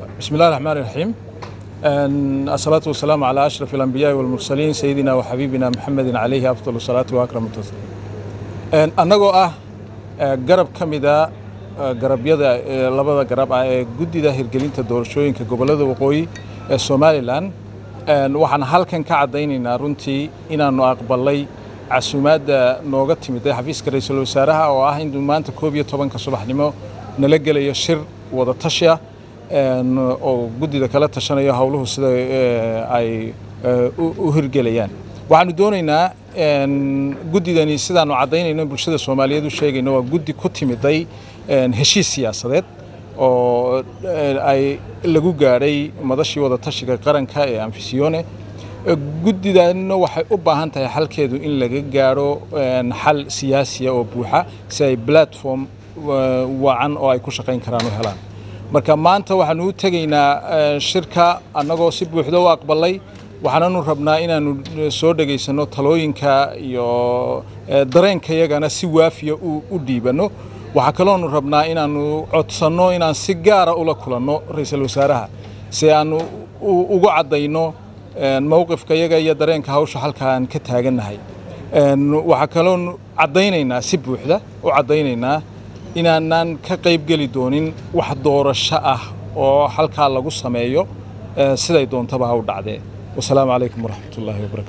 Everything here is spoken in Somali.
بسم الله الرحمن الرحيم الصلاة والسلام على أشرف الأنبياء والمرسلين سيدنا وحبيبنا محمد عليه أفضل الصلاة وأكرم التسليم أنagoo ah garab ka mida garabyada labada garab ah ee guddida hirgelinta doorashooyinka gobollada waqooyi ee somalilan waxaan halkan ka caddaynaynaa runtii inaannu aqbalay casuumaadda nooga timid ee xafiiska ra-iisul wasaaraha oo ah inuu maanta koob iyo tobanka subaxnimo nala gelayo shir wada tashi ah oo guddida kala tashanayo howluhu sida ay u hirgelayaan waxaanu doonaynaa guddidani sidaanu caddaynayno bulshada soomaaliyeed u sheegayno waa guddi ku timiday heshiis siyaasadeed oo ay lagu gaadhay madashii wada tashiga qaranka ee anfisiyone guddidanna waxay u baahan tahay xalkeedu in laga gaadho xal siyaasiya oo buuxa si ay platform wacan oo ay ku shaqayn karaan u helaan marka maanta waxaanu u tegaynaa shirka annagoo si buuxda u aqbalay waxaananu rabnaa inaanu soo dhegaysanno talooyinka iyo dareenkayagana si waafiya u dhiibanno waxaa kaloonu rabnaa inaanu codsanno inaan si gaara ula kulanno ra-iisul wasaaraha si aanu ugu caddayno mowqifkayaga iyo dareenka hawsha halka aan ka taagannahay waxaa kaloonu caddaynaynaa si buuxda u caddaynaynaa inaanaan ka qaybgeli doonin wax doorasho ah oo halkaa lagu sameeyo siday doontaba ha u dhacdee wasalaamu calaykum waraxmat ullaahi wabarakatu